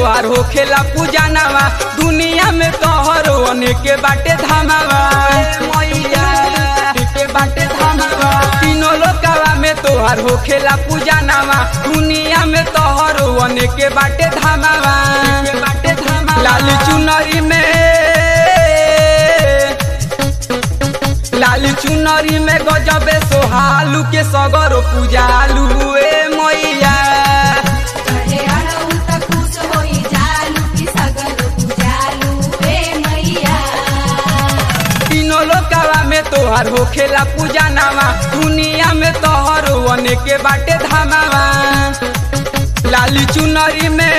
तोहार होखेला पूजनवा दुनिया में तोहरो अनेक बाटे धामावा मैया के बाटे धामावा तीनों लोकावा में तोहार होखेला पूजनवा दुनिया में तोहरो अनेक बाटे धामावा बाटे धामावा लाल चुनरी में लाल चुनरी में गजबे सोहालू के सगर पूजालू ए मैया अरे अड़ऊ त खुश होई जालू की सगर पूजालू ए मैया तीनों लोकावा में तोहर होखेला पूजा नामा दुनिया में तोहर अनेक बाटे धामावा लाली चुनरी में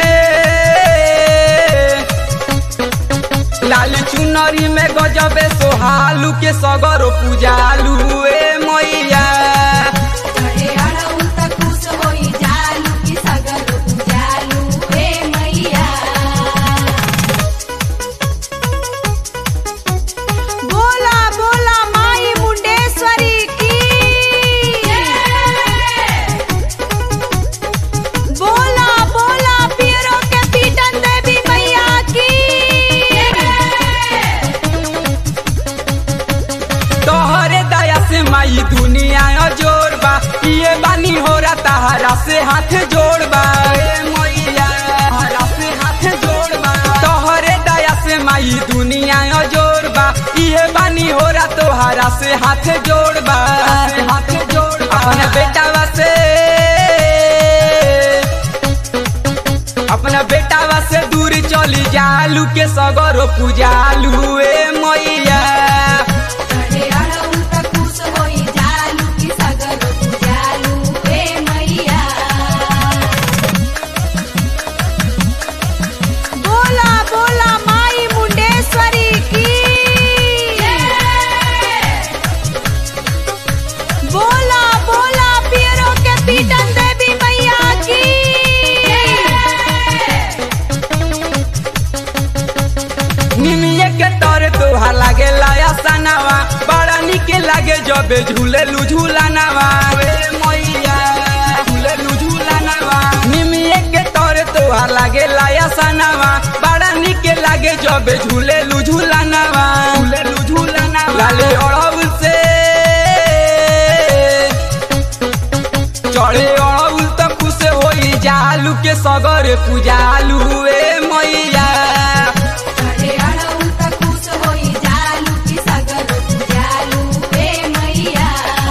लाली चुनरी में गजबे सोहालू के सगर पूजालू ए मैया अरे अड़ऊ त खुश होई जालू की सगर पूजालू ए मैया बोला बोला माई मुंडेश्वरी की बोला बोला पियरों के पीटन देवी मैया की तोहरे दया से माई दुनिया जोड़ बा ये बानी हो रहा तहरा से हाथ जोड़ बा ए मैया तहरा से हाथ जोड़ बा तोहरे दया से माई दुनिया जोड़ बा ये बानी हो रहा तोहरा से हाथ जोड़ बा हाथ जोड़ अपने बेटावा से अपना बेटावा से दूर चली जालू के सगरो पूजालू ए मैया अरे अड़ऊ त खुश होई जालू की सगर पूजालू ए मैया बोला बोला माई मुंडेश्वरी की बोला बोला पियरों के पीटन देवी मैया की निमिये के तोरे तोहार लागे लाया सनावा बड़ा निके लागे जबे झूले लू झूलानावा ए मैया झूले लू झूलानावा निमिये के तोरे तोहार लागे लाया सनावा बड़ा निके लागे जबे झूले लू झूलानावा झूले लू झूलानावा लाले अड़हुल से चढ़े अड़हुल तो खुश होई जालू के सगर पूजालू ए मैया अरे अड़ऊ त खुश होई जालू की सगर पूजालू ए मैया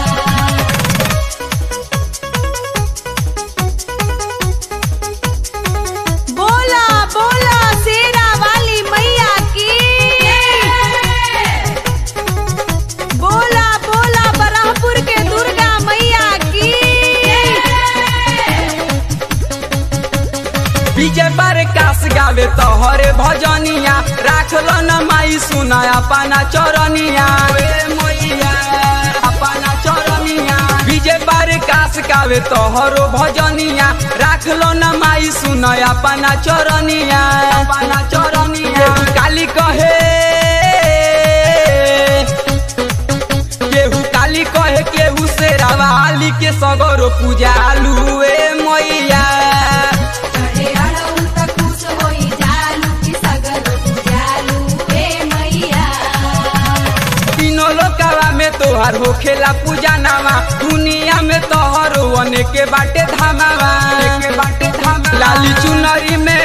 बोला बोला शेरा वाली मैया की बोला बोला बरहपुर के दुर्गा मैया की विजय प्रकाश गावे तोहरे भजनिया राखल न माई सुना अपना चरनिया रे मैया अपना चरनिया विजय प्रकाश गावे तोहरो भजनिया राखल न माई सुना अपना चरनिया अपना चरनिया काली कहे केहू काली कहे केहू से रवाली के सगरो पूजालू ए मैया अरे अड़ऊ त खुश होई जालू की सगर पूजालू ए मैया तीनों लोकावा में तोहार होखेला पूजा नामा दुनिया में तोहरो अनेक बाटे धामावा के बाटे धामा लाली चुनरी में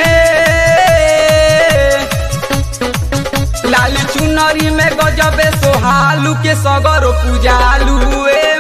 लाली चुनरी में गजबे सोहालू के सगरो पूजालू ए